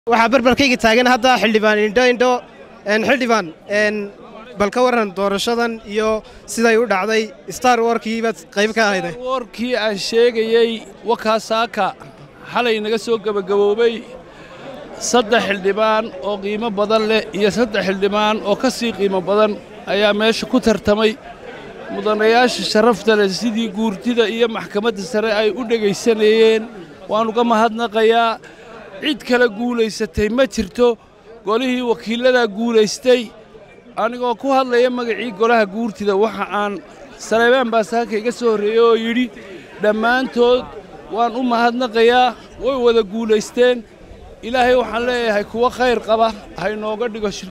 waxaa barbarkayga taagan hadda xildhibaan indho indho xildhibaan bal ka warran doorashadan iyo siday u dhacday star warkii baad qayb ka ahayde warkii aan sheegayey wakaasaaka xalay naga soo gebagaboobay saddex xildhibaan oo qiimo badan leh iyo saddex xildhibaan oo ka sii qiimo badan ayaa meesha ku tartamay mudanayaasha sharafta leh sidii guurtida iyo maxkamadda sare ay u dhegaysanayeen waan uga mahadnaqayaa cid kale guulaysatay ma jirto golihii wakiilladaa guulaystay anigoo ku hadlaya magacii golaha guurtida waxa aan saleebaan baasaaka iga soo horreeyey oo yidhi dhammaantood waan u mahadnaqayaa way wada guulaysteen ilaahay waxaan leeyahay kuwa khayr qaba haynooga dhigo